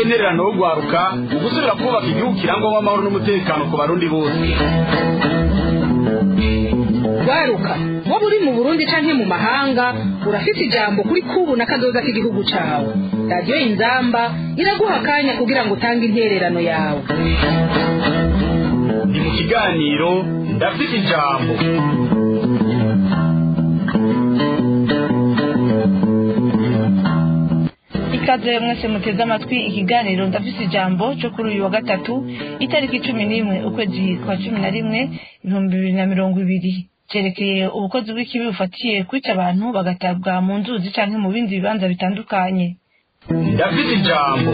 n'intererano yo guharuka mu gusubira kubaka igihugu kirangwamo amahoro n'umutekano ku barundi bose waruka waba uri mu burundi canke mu mahanga urafite ijambo kuri kubu na kazoza k'igihugu cawe radiyo inzamba iraguha akanya kugira ngo utange intererano yawe ni mu kiganiro ndafite ijambo ikaze mwese muteze amatwi ikiganiro ndafise ijambo cyo kuri uyu wa gatatu itariki cumi n'imwe ukwezi kwa cumi na rimwe ibihumbi bibiri na mirongo ibiri cyerekeye ubukozi bw'ikibi bufatiye kwica abantu bagatabwa mu nzuzi canke mu bindi bibanza bitandukanye ndafite ijambo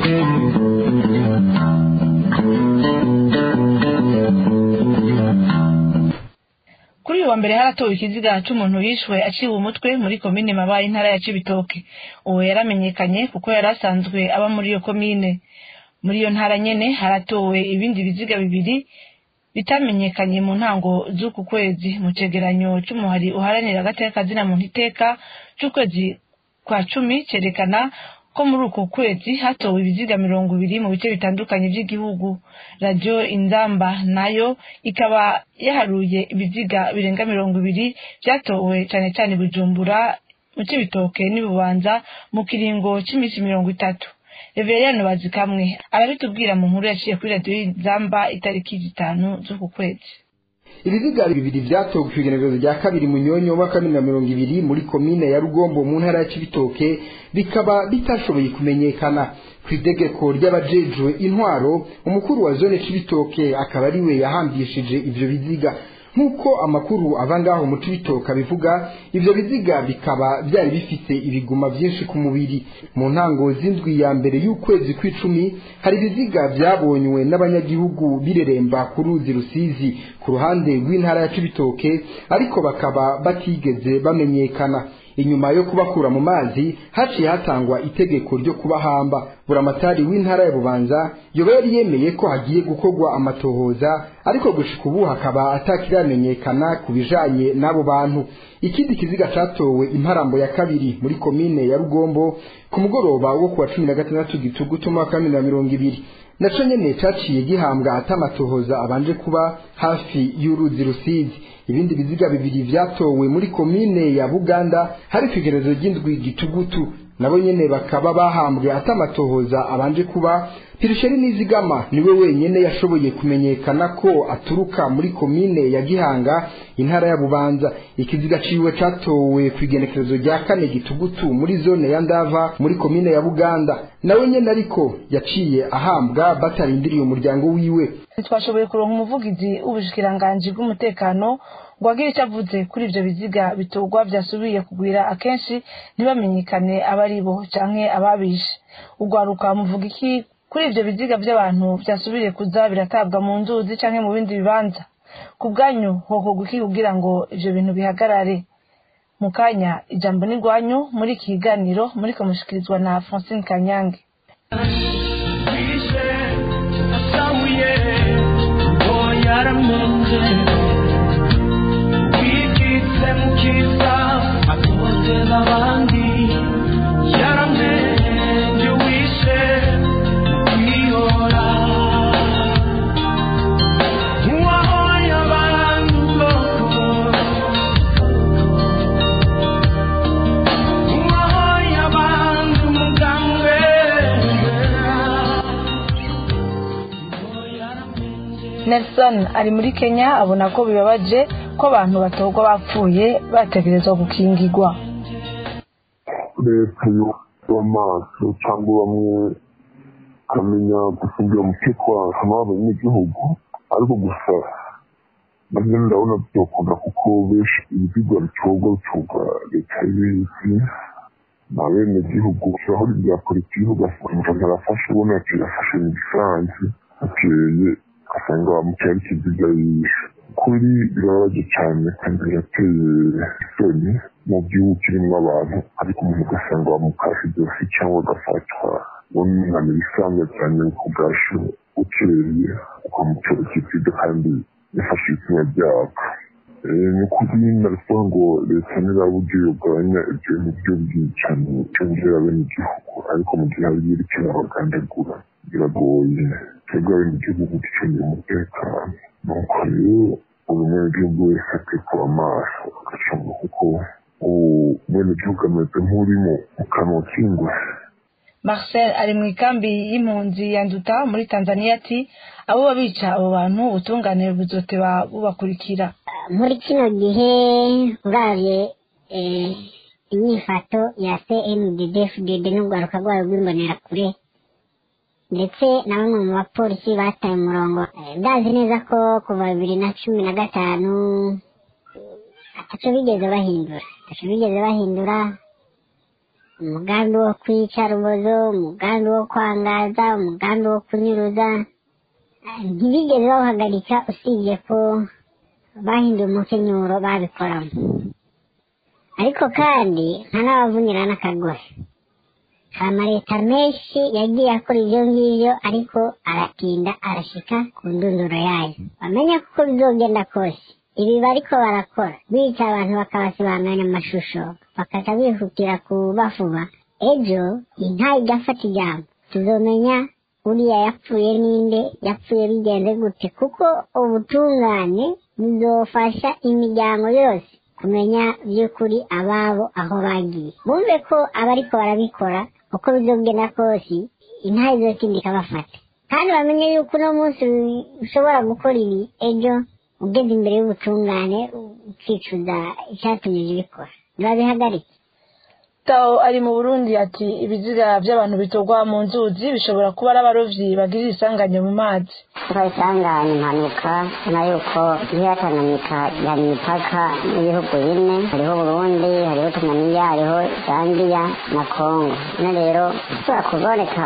kuri uyu wa mbere haratowe ikiziga c'umuntu yishwe aciwe umutwe muri komine mabaye intara ya cibitoke uwo yaramenyekanye kuko yari asanzwe aba muri iyo komine muri iyo ntara nyene haratowe ibindi biziga bibiri bitamenyekanye mu ntango z'uku kwezi mu cegeranyo c'umuhari uharanira agateka kazina muntu iteka c'ukwezi kwa cumi cerekana ko muri uku kwezi hatowe ibiziga mirongo ibiri mu bice bitandukanye by'igihugu radiyo inzamba nayo ikaba yaharuye ibiziga birenga mirongo ibiri byatowe cyane cyane bujumbura mu cibitoke n'ibubanza mu kiringo cy'iminsi mirongo itatu reveriyani bazikamwe arabitubwira mu nkuru yaciye kuri radiyo inzamba itariki zitanu z'uku kwezi ibiziga bibiri vyatowe kw'igenekerezo rya kabiri munyonyo wa kabiri na mirongo ibiri muri komine ya rugombo mu ntara ya cibitoke bikaba bitashoboye kumenyekana kw'itegeko ry'abajejwe intwaro umukuru wa zone cibitoke akaba ariwe yahambishije ivyo biziga nk'uko amakuru ava ngaho mu cibitoke abivuga ivyo biziga bikaba vyari bifise ibiguma vyinshi ku mubiri mu ntango z'indwi ya mbere y'ukwezi kw'icumi hari ibiziga vyabonywe n'abanyagihugu bireremba ku ruzi rusizi ku ruhande rw'intara ya cibitoke ariko bakaba batigeze bamenyekana inyuma yo kubakura mu mazi haciye hatangwa itegeko ryo kubahamba buramatari w'intara ya bubanza yoba yari yemeye ko hagiye gukorwa amatohoza ariko gushika ubu hakaba atakiramenyekana ku bijanye n'abo bantu ikindi kiziga catowe imparambo ya kabiri muri komine ya rugombo ku mugoroba wo kuwa cumi na gatandatu gitugutu umwaka wa bibiri na mirongo ibiri naco nyene caciye gihambwa atamatohoza abanje kuba hafi y'uruzi rusizi ibindi biziga bibiri vyatowe muri komine ya buganda hari kw'igerezo ry'indwi gitugutu nabo nyene bakaba bahambwe atamatohoza abanje kuba pirisheri nizigama niwe wenyene yashoboye kumenyekana ko aturuka muri komine ya gihanga intara ya bubanza ikiziga ciwe catowe kw'igenekerezo rya kane gitugutu muri zone ya ndava muri komine ya buganda nawe nyene ariko yaciye ahambwa batarindiriye umuryango wiwe ntitwashoboye kuronka umuvugizi w'ubushikiranganji bw'umutekano ngo agire icyo avuze kuri ivyo biziga bitorwa vyasubiye kugwira akenshi ntibamenyekane abari bo canke ababishe urwaruka muvuga iki kuri ivyo biziga vy'abantu vyasubiriye kuza biratabwa mu nzuzi canke mu bindi bibanza ku bwanyu hokorwa iki kugira ngo ivyo bintu bihagarare mu kanya ijambo ni rwanyu muri iki kiganiro muriko mushikirizwa na francine kanyange nelson ari muri kenya abona ko bibabaje ko abantu batorwa bapfuye bategerezwa gukingirwa leta y'amaso cyangwa bamwe bakamenya gufungira umutekano w'abanyagihugu ariko gusa nabyo ndabona byokunda kuko benshi ibiziga bitorwa bitorwa leta y'ibizi na bene gihugu aho ibya politiki ugasanga umuntu arafashe ubona ati yafashe mu gisansi ateye ugasanga bamutera ikiziga yishe kuri birababaje cyane kandi birateye isoni mu gihugu kirimo abantu ariko umuntu ugasanga bamukashe ijosi cyangwa agafatwa umwana ibisanzwe cyane ku bwashu ukeye ukamutera ikiziga kandi yafashe ibitsina byabo ni ukuri naravuga ngo leta niraburyo yogabanya ibyo bintu by'ubwicanyi cyongera bene igihugu ariko mu gihe hari ibiri kirabagandagura biragoye twebwe abenegihugu ducungira umutekano nuko rero buri mwenegihugu wese akwiye kuba maso agacunga kuko umwenegihugu ameze nk'uri mu kanwa k'ingwe marcel ari mu ikambi y'impunzi ya nduta muri tanzania ati abo babica abo bantu ubutungane buzoteba bubakurikira muri kino gihe uravye inyifato ya cndddfdd n'urwaruka rwayo rw'imbonerakure ndetse na bamwe mu bapolisi bataye umurongo ndazi neza ko kuva bibiri na cumi na gatanu ataco bigeze bahindura ataco bigeze bahindura umugambi wo kwica rubozo umugambi wo kwangaza umugambi wo kunyuruza ntibigeze bawuhagarika usibye ko bahinduye umukenyuro babikoramo ariko kandi nta n'abavunira n'akagore hari amaleta menshi yagiye akora ibyo ngibyo ariko aratinda arashika ku ndunduro yayo bamenye kuko bizogenda kose ibi bariko barakora bica abantu bakabasibanganya amashusho bakaca bihutira kubafuba ejo inka igafata ijambo tuzomenya uriya yapfuye ninde yapfuye bigenze gute kuko ubutungane buzofasha imiryango yose kumenya by'ukuri ababo aho bagiye bumve ko abariko barabikora uko bizogenda kose intare izokindi ikabafata kandi bamenye yuko uno munsi ushobora gukora ibi ejo ugeze imbere y'ubutungane ukicuza icyatumye ubikora ntibabihagarike tao ari mu burundi ati ibiziga by'abantu bitorwa mu nzuzi bishobora kuba ari abarovyi bagirira isanganya mu mazi kuba isanganya impanuka na yuko iriya tanganyika yari imipaka n'ibihugu bine hariho burundi hariho tanzania hariho zambia na kongo no rero ishobora kuboneka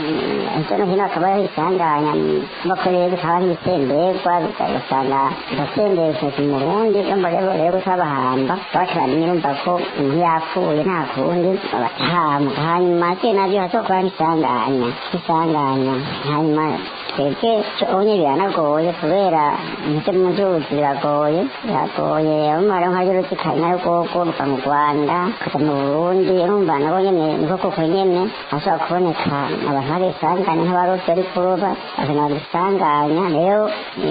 hirya no hino hakaba hariho isanganya bakoreye bikaba nk'ibitemberwa ugasanga bigatembesheje mu burundi urumva rero rero utabahamba bakiramenya urumva ko umuntu yapfuye nta kundi batahamuka hanyuma se nabyo hashobora kuba n'isanganya isanganya hanyuma twebwe onye biranagoye kubera ndetse mu nzuzi biragoye biragoye umumaro nka y'uruzikanya rwoko ruva mu rwanda ukaja mu burundi urumva nabo nyene niko kuko nyene hashobora kuboneka abantu hari isanganya nk'abarovyi bari kuroba bakana isanganya rero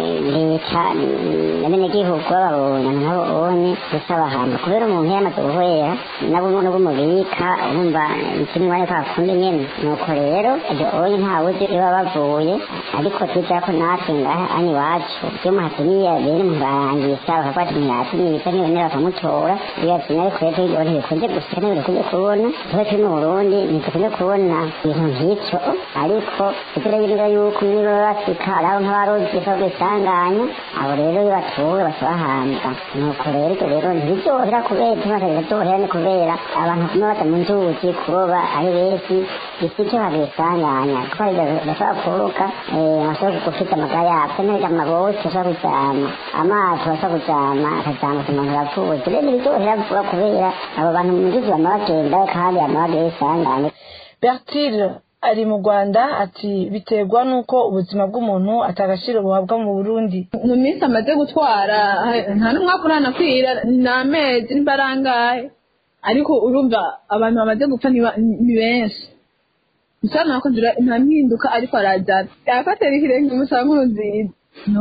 leta n'abenegihugu bababonye nabo onye gusaba ahantu kubera umuntu yamaze guhwera nabo n'ubumubika urumva ikimwe ariko akundi nyene nuko rero ibyo onye ntawuzi iyo bavuye ariko tujya ko natwe ngaha ani iwacu iyo muhatumiye bene mubarangisha bakavuga ati ntiyatumiye bisa n'ibintu bakamutora iyo yatumye ariko rero ibyo ntibikunze gusa ntibikunze kubona tuba turi mu burundi ntidukunze kubona ibintu nk'icyo ariko tugerageza yuko niba basika ari abo nk'abarozi ko bisanganya abo rero iyo batuwe basabahambwa nuko rero ibyo rero ntibiryohera kubera tumaze biraryohera ni kubera abantu kumwe bata mu nzuzi kuroba ari benshi isi cyo habisanganya kuko bashobora kuruka bashobora gufite amagara yabyo neza amaboti bashobora kujyana amazi bashobora kujyana akajyana ku muntu yapfuye rero ntibiryohera vuba kubera abo bantu mu nzuzi bama bagenda kandi bama bagiye bisanganya bertile ari mu rwanda ati biterwa n'uko ubuzima bw'umuntu atagaciro buhabwa mu burundi mu minsi amaze gutwara nta n'umwaka uranakwira ni amezi n'ibarangahe ariko urumva abantu bamaze gupfa ni benshi bisa nkaho nta mpinduka ariko arajyana yafatira ikirenge musanga nk'uruziza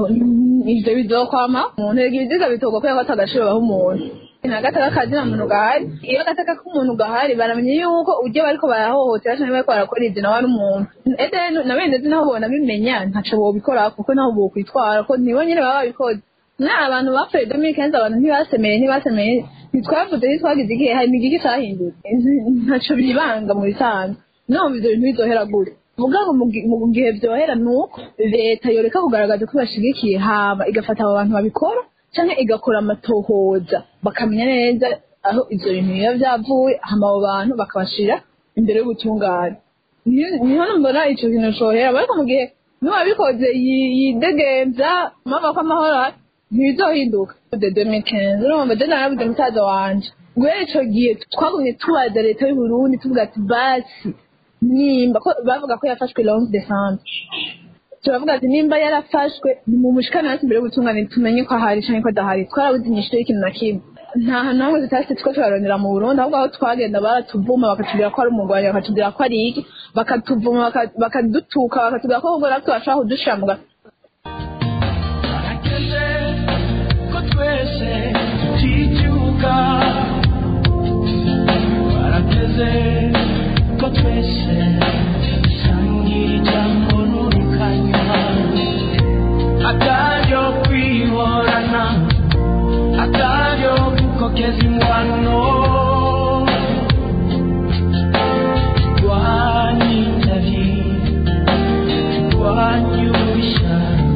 ibyo bizokwama umuntu rega ibiziga bitorwa kubera ko atagaciro baha umuntu nta gataka kazina muntu gahari iyo agataka k'umuntu gahari baramenya yuko ujya bariko barahohotera canke bariko barakora ivyo nawe ari umuntu ede na bene zi naho bona bimenya ntaco bobikora kuko naho bokwitwara ko nibo nyene baba babikoze mwa abantu bapfuye domi kenzi abantu ntibasemeye ntibasemeye ntitwavuze ntitwagize igihe hari imigigi cahindutse ntaco biribanga mu bisanzwe numva ivyo bintu bizohera gute vuga ngo mu gihe vyohera nuko leta yoreka kugaragaza ko bashigikiye hama igafata abo bantu babikora canke igakora amatohoza bakamenya neza aho ivyo bintu biba vyavuye hama abo bantu bakabashira imbere y'ubutungane niho mbona ico kintu cohera ariko mu gihe niwabikoze yidegemvya mama ko amahoro ntibizohinduka de 2015 urumva je narabuze musaza wanje guhera ico gihe twagumye tubaza leta y'uburundi tuvuga ati basi nimba bavuga ko yafashwe le 11 décembre turavuga ati nimba yarafashwe ni mu mushikana hasi imbere y'ubutungane tumenye ko ahari canke ko adahari twarabuze inyishu y'ikintu na kimwe nta hantu hamwe zitashye two turarondera mu burundi ahubwo aho twagenda baratuvuma bakatubwira ko ari umurwayi bakatubwira ko ari iki bakatuvuma baka- bakadutuka bakatubwira ko ahubwo natwe bashobora kudushira mu gato harageze ko twese tuticyuka harageze ko twese dusangira ijambo n'urukanywa akaryo kwihorana akaryo gukokeza ingwano rwanyitabi rwanyubishya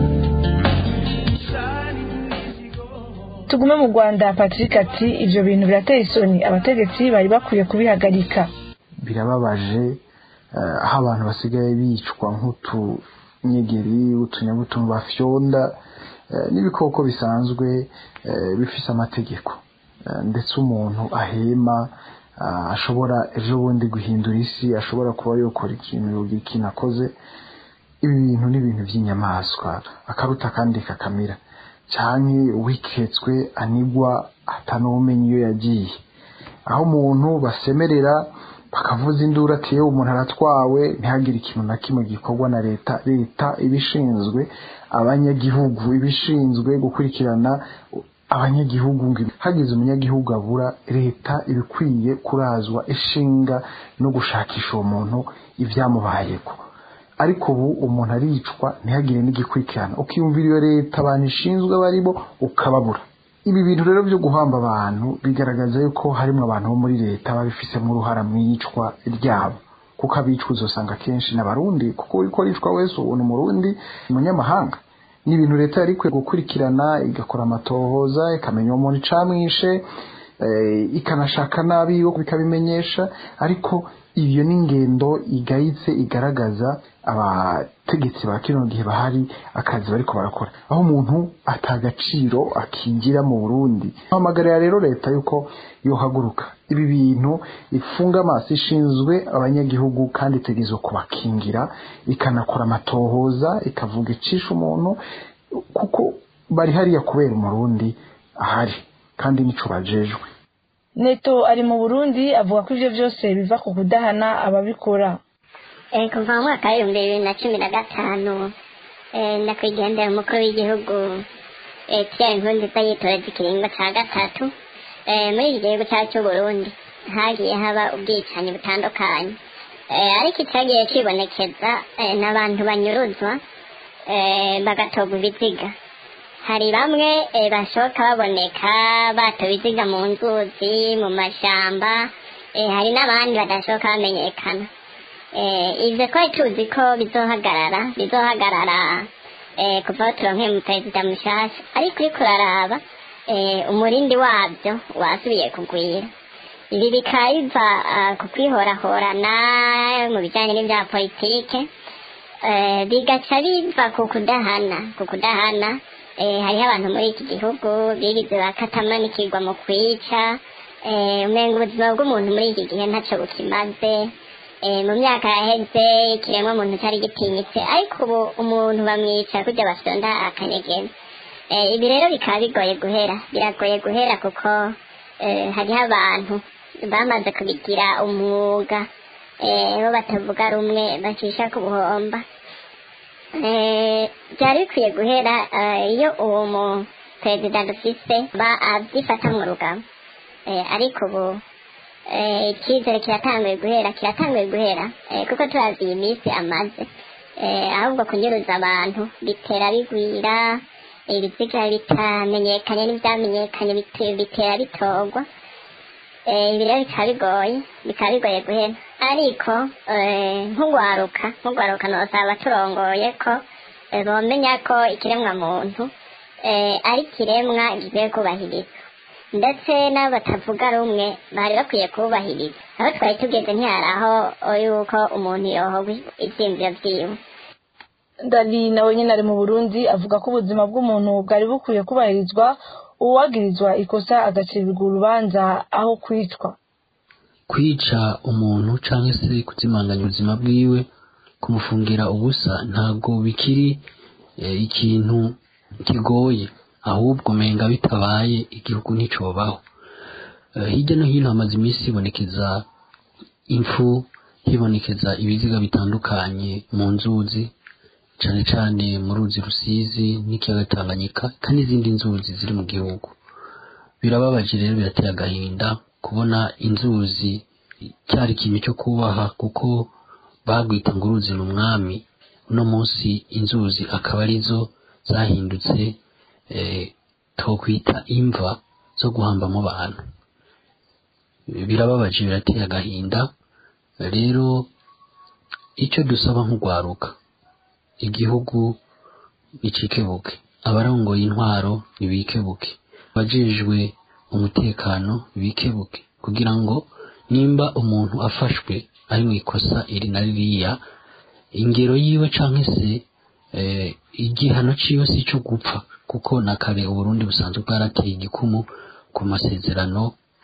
tugume mu rwanda patrick ati ibyo bintu birateye isoni abategetsi bari bakwiye kubihagarika birababaje eh, aho abantu basigaye bicwa nk'utunyegeri utunyabutuntu bafyonda eh, n'ibikoko bisanzwe eh, bifise amategeko Eh, ndetse umuntu ahema ah, ashobora ejo bundi guhindura isi ashobora kuba yokora ikintu ikintu akoze ibi bintu ni ibintu by'inyamaswa akaruta kandi kakamira canke uwiketswe anigwa atanumenye iyo yagiye aho umuntu basemerera bakavuza induru ati yewe umuntu aratwawe ntihagire ikintu na kimwe gikorwa na leta leta ibishinzwe abanyagihugu ibishinzwe gukurikirana abanyagihugu ngo hagize umunyagihugu abura leta ibikwiye kurazwa ishinga no gushakisha uwo muntu ibyamubayeko ariko ubu umuntu aricwa ntihagire n'igikurikirana ukiyumvira iyo leta abantu ishinzwe barimo ukababura ibi bintu rero byo guhamba abantu bigaragaza yuko harimo abantu bo muri leta babifisemo uruhara mu iyicwa ryabo kuko abicwa uzosanga kenshi n'abarundi kuko uriko aricwa wese ubu ni umurundi umunyamahanga ni ibintu leta yari ikwiye gukurikirana igakora amatohoza ikamenya uwo muntu icamwishe eh, ikanashaka nabi yo bikabimenyesha ariko iyo ni ingendo igayitse igaragaza abategetsi ba kino gihe bahari akazi bariko barakora aho umuntu atagaciro akingira mu burundi hamagarira rero leta yuko yohaguruka ibi bintu ifunga amaso ishinzwe abanyagihugu kandi itegerezwa kubakingira ikanakora amatohoza ikavuga icisha umuntu kuko bari hariya kubera umurundi ahari kandi nico bajejwe neto ari mu burundi avuga ko ibyo byose biva ku kudahana ababikora Eh, kuva mu mwaka w'ibihumbi bibiri na cumi na gatanu eh, nyakwigendera umukuru w'igihugu eh, Pierre Nkurunziza yitoreje ikiringo ca gatatu eh, muri iki gihugu cyacu cy'uburundi hagiye haba ubwicanyi butandukanye eh, ariko icyagiye kibonekeza eh, n'abantu banyuruzwa eh, bagatorwa ibiziga hari bamwe eh, bashoka baboneka batowe ibiziga mu nzuzi mu mashyamba eh, hari n'abandi badashoka bamenyekana eh, ivyo twari tuzi ko bizohagarara bizohagarara eh, kuva aho turonkeye mu perezida mushasha ariko uriko uraraba eh, umurindi wavyo wasubiye kugwira ibi bikaba biva ah, ku kwihorahorana mu bijanye n'ivya politike eh, bigaca biva ku kudahana ku kudahana eh, hariho abantu muri iki gihugu bigize bakatamanikirwa mu kwica eh, umenga ubuzima bw'umuntu muri iki gihe ntaco bukimaze eh, mu myaka yaheze ikiremwa muntu cyari gitinyitse ariko ubu umuntu bamwica kujya basonda akanyegeza eh, ibi rero bikaba bigoye guhera biragoye guhera kuko eh, hariho abantu bamaze kubigira umwuga eh, bo batavuga rumwe bacisha ku buhomba eh, byari bikwiye guhera eh, iyo uwo mu perezida dufise ba abyifata mu rugabo eh, ariko ubu eh, icyizere kiratanguye guhera kiratanguye guhera eh, kuko turazi iyi minsi amaze eh, ahubwo kunyuruza abantu bitera bigwira ibiziga bitamenyekanye n'ibyamenyekanye bite- bitera bitorwa eh, ibi rero bikaba bigoye bikaba bigoye guhera ariko eh, nk'ugwaruka nk'ugwaruka nosaba turongoye ko eh, bomenya ko ikiremwa muntu eh, ari ikiremwa gikwiye kubahirizwa ndetse n'abo batavuga rumwe bari bakwiye kubahiriza aho twari tugeze ntihari aho yuko umuntu yohogwa ivyiyumviro vyiwe dali nawe nyine ari mu burundi avuga ko ubuzima bw'umuntu bwari bukwiye kubahirizwa uwagirizwa ikosa agacibwa urubanza aho kwicwa kwica umuntu cyangwa se kuzimanganya ubuzima bwiwe kumufungira ubusa ntabwo bikiri eh, ikintu kigoye ahubwo menga bitabaye igihugu nticobaho Eh, hirya no hino hamaze iminsi hibonekeza impfu hibonekeza ibiziga bitandukanye mu nzuzi cane cane mu ruzi rusizi n'ikiyaga tanganyika kandi n'izindi nzuzi ziri mu gihugu birababaje rero birateye agahinda kubona inzuzi cyari ikintu cyo kubaha kuko bagwita ngo uruzi ni umwami uno munsi inzuzi akaba arizo zahindutse eh, twokwita imva zo guhambamo abantu birababaje birateye agahinda rero icyo dusaba nk'urwaruka igihugu nicikebuke abarongoye intwaro ntibikebuke abajejwe umutekano bikebuke kugira ngo nimba umuntu afashwe ari mu ikosa iri na ririya ingero yiwe canke se eh, igihano ciwe si ico gupfa kuko na kare uburundi busanzwe bwarateye igikumu ku masezerano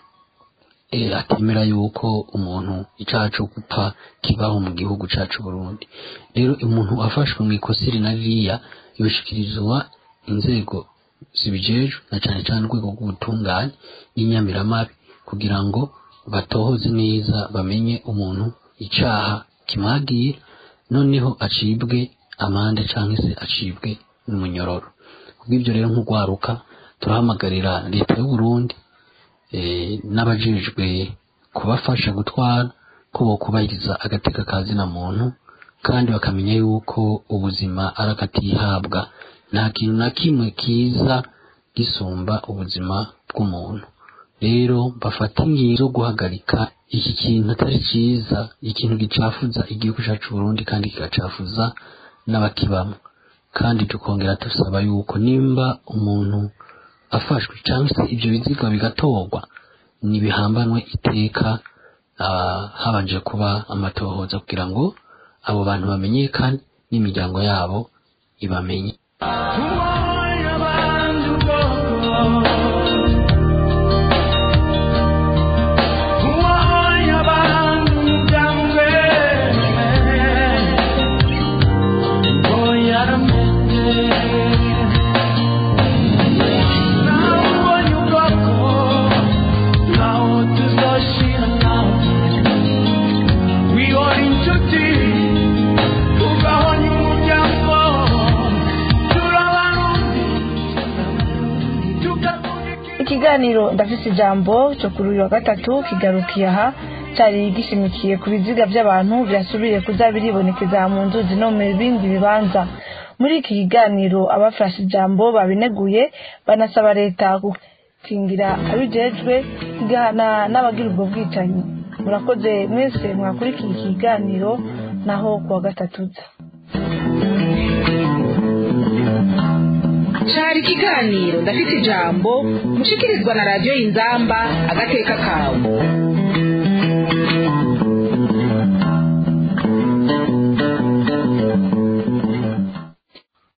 eh, atemera yuko umuntu icaha co gupfa kibaho mu gihugu cacu Burundi rero umuntu afashwe mu ikosa iri na ririya yoshikirizwa inzego zibijejwe na cane cane urwego rw'ubutungane n'inyamiramabi kugira ngo batohoze neza bamenye umuntu icaha kimwagira noneho acibwe amande canke se acibwe n'umunyororo kubw'ivyo rero nk'urwaruka turahamagarira leta y'u Burundi eh, n'abajejwe kubafasha gutwara ko bokubahiriza agateka ka zina muntu kandi bakamenya yuko ubuzima ari akatihabwa nta kintu na kimwe kiza gisumba ubuzima bw'umuntu rero bafata ingingo zo guhagarika iki kintu atari cyiza ikintu gicafuza igihugu cyacu Burundi kandi kigacafuza n'abakibamo kandi tukongera dusaba yuko nimba umuntu afashwe cyangwa se ibyo biziga bigatorwa nibihambanwe iteka ah, habanje kuba amatohoza kugira ngo abo bantu bamenyekane n'imiryango yabo ibamenye ikiganiro ndafise ijambo cyo kuri uyu wa gatatu kigarukiye aha cyari gishimikiye ku biziga by'abantu byasubiye kuza biribonekeza mu nzuzi no mu bindi bibanza muri iki kiganiro abafashe ijambo babineguye banasaba leta gukingira abijejwe igahana n'abagira ubwo bwicanyi murakoze mwese mwakurikiye iki kiganiro naho ku wa gatatu uza cari ikiganiro ndafite ijambo mushikirizwa na radiyo y'inzamba agateka kawe